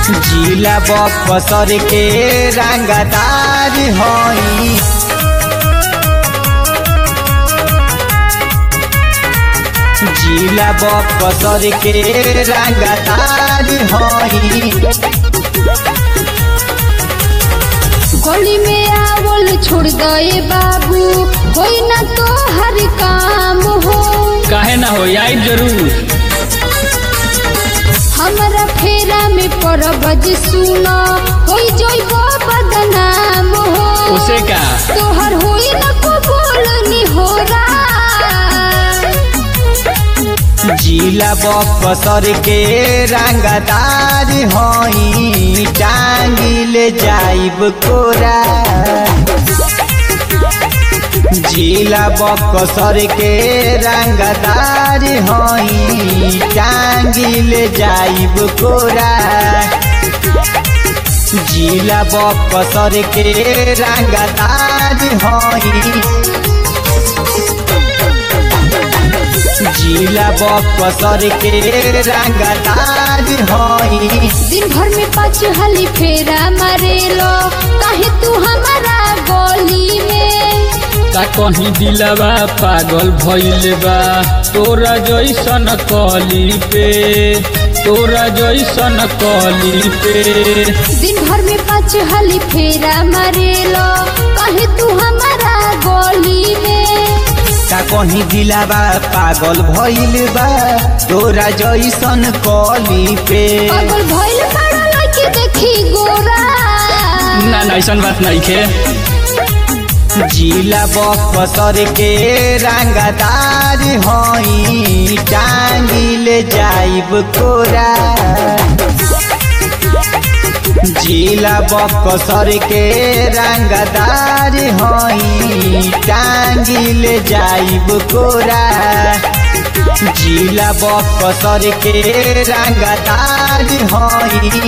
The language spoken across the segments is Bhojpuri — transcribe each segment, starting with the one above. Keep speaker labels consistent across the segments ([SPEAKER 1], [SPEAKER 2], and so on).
[SPEAKER 1] जिला बक्सर के रंगदार हई जिला बक्सर के रंगदार हई
[SPEAKER 2] गली में आवल छोड़ दे बाबू होई ना तो हर काम हो
[SPEAKER 3] काहे ना हो आई जरूर
[SPEAKER 2] हमारा फेरा में परबज सुना होई जोइबो बदनाम हो
[SPEAKER 3] उसे का
[SPEAKER 2] तोहर होई ना कबूल नी हो
[SPEAKER 1] जिला बक्सर के रंगदार हई टांगिल जाइब कोरा जिला बक्सर के रंगदार हई टांगिल जाइब कोरा जिला बक्सर के रंगदार हई जिला बक्सर के रंगदार हई
[SPEAKER 2] दिन भर में पाँच हली फेरा मारेलो काहे तू हमारा गली में
[SPEAKER 3] का कहीं दिलवा पागल भइल बा तोरा जैसन कली पे तोरा जैसन कली पे
[SPEAKER 2] दिन भर में पाँच हली फेरा मारेलो काहे तू हमारा गली में
[SPEAKER 1] का कहीं दिलावा पागल भइल बा तोरा जैसन कली पे
[SPEAKER 2] पागल भइल बड़ा लड़की देखी गोरा
[SPEAKER 3] ना ना ऐसन बात नहीं खे
[SPEAKER 1] जिला बक्सर के रंगदार हई टांगिल जाइब कोरा जिला बक्सर के रंगदार हई टांगिल जाइब कोरा जिला बक्सर के रंगदार हई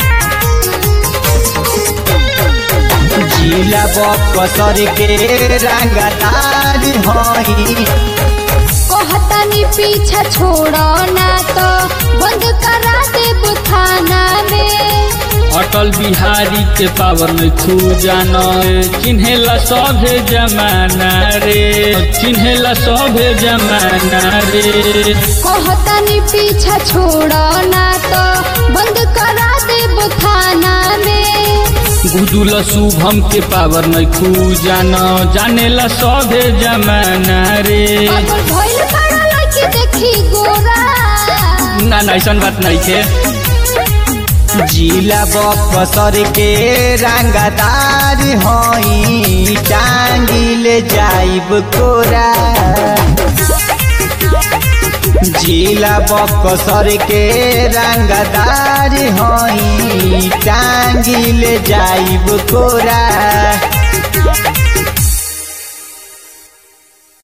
[SPEAKER 1] जिला बक्सर के रंगदार हई
[SPEAKER 2] कहतानी पीछा छोड़ो ना तो बंद करा देब थाना में
[SPEAKER 3] अटल बिहारी के पावर में खू जान चिन्हेला सभे जमाना रे चिन्हेला सभे जमाना रे
[SPEAKER 2] कहतानी पीछा छोड़ो ना तो बंद करा देब थाना में
[SPEAKER 3] गुदुल शुभम के पावर में खू जान जानेला सभे जमाना रे
[SPEAKER 2] पागल भइल बड़ा लड़की देखी गोरा
[SPEAKER 3] ना ना ऐसन बात नहीं थे
[SPEAKER 1] जिला बक्सर के रंगदार हई टांगिल जाइब कोरा जिला बक्सर के रंगदार हई टांगिल जाइब कोरा